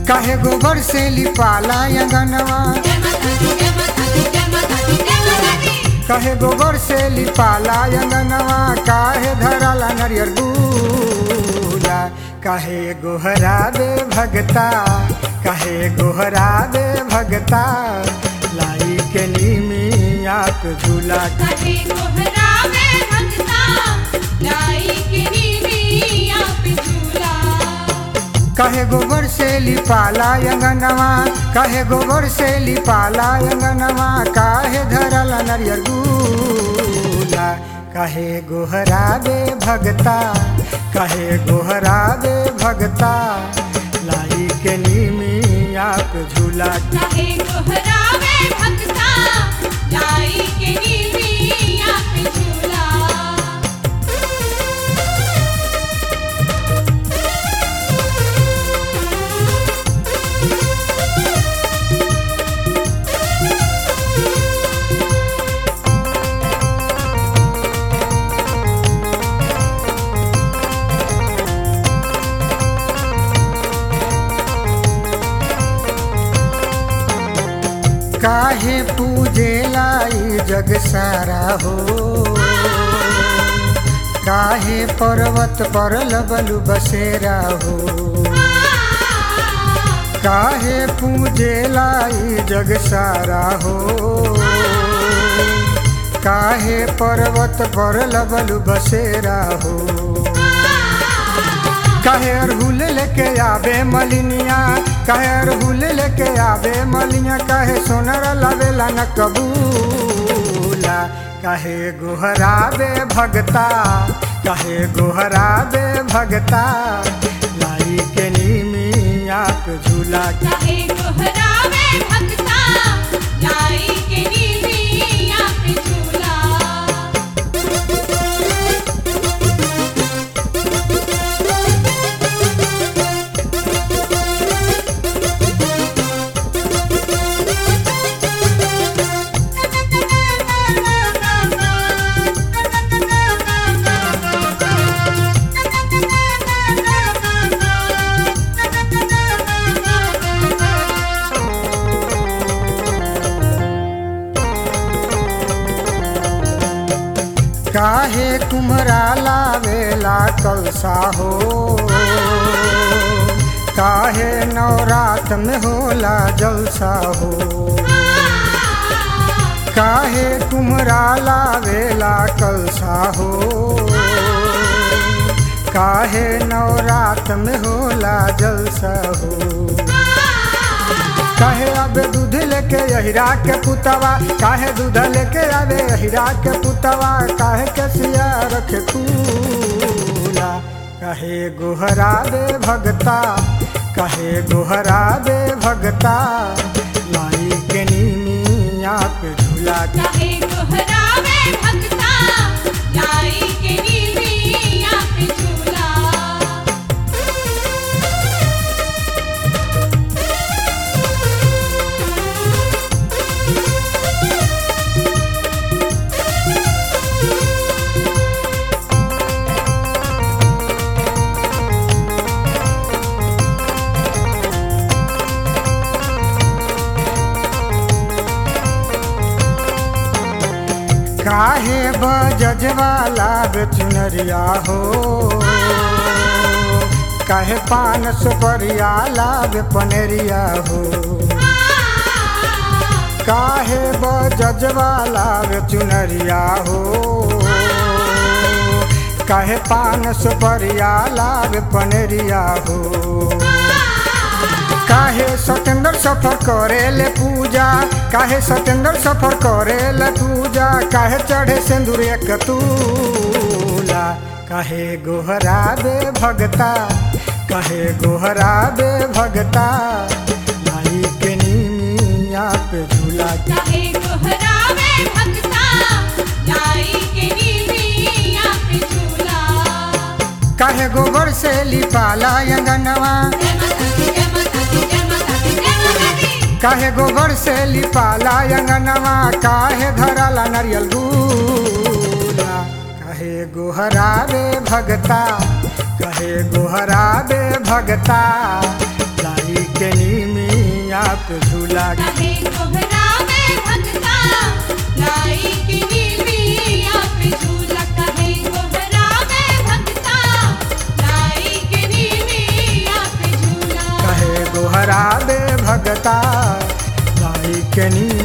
काहे गोबर से लिपाला अंगनवा काहे गोबर से लिपाला अंगनवा काहे धराला नरियर गुला काहे गोहरा बे भगता काहे गोहरा बे भगता लाई के नीमी आप झूला कहे गोबर से लिपाला अंगनवा कहे गोबर से लिपाला अंगनवा काहे धरल नरियर गुला कहे गोहरा बे भगता कहे गोहरा बे भगता लाई के नीमी आप झूला काहे पूजे लाई जग सारा हो काहे पर्वत पर लबलु बसेरा हो काहे पूजे लाई जग सारा हो काहे पर्वत पर लबलु बसेरा हो काहे अरहुल लेके आवे मलिनिया काहे अरहुल लेके आवे मलिनिया काहे सोनर लवेला न कबूला काहे गोहरावे भगता काहे गोहरावे भगता लाई के नीमी आप झूला काहे कुम्हरा लावेला कलसा हो काहे नवरात में होला जलसा हो काहे कुम्हरा लावेला कलसा हो काहे नवरात में होला जलसा हो काहे आबे दूध लेके अहिरा के पुतवा काहे दूध लेके आबे अहिरा के पुतवा काहे के सिया रखे कूला काहे गोहरा दे भगता काहे गोहरा दे भगता लाई के नीमी आप झूला काहे बजवाला बेचुनरिया हो काहे पान सुपरिया लाभ पनेरिया हो काहे बजवाला बेचुनरिया हो काहे पान सुपरिया लाभ पनेरिया हो काहे सतेंद्र सफर करे ले पूजा काहे सतेंद्र सफर करे ले पूजा काहे चढ़े सिंदूर एक तूला काहे गोहरा दे भगता काहे गोहरा दे भगता लाई के नीमिया पे झूला काहे गोबर से लिपाला अंगनवा काहे गोबर से लिपाला अंगनवा काहे धराला नरियल गुला काहे गोहरा रे भगता कहे गोहरा बे भगता लाई के नीमिया पे झूला कहे कोहरा में भगता लाई की नीमिया पे झूला कहे कोहरा में भगता लाई की नीमिया पे झूला कहे गोहरा दे भगता लाई के नी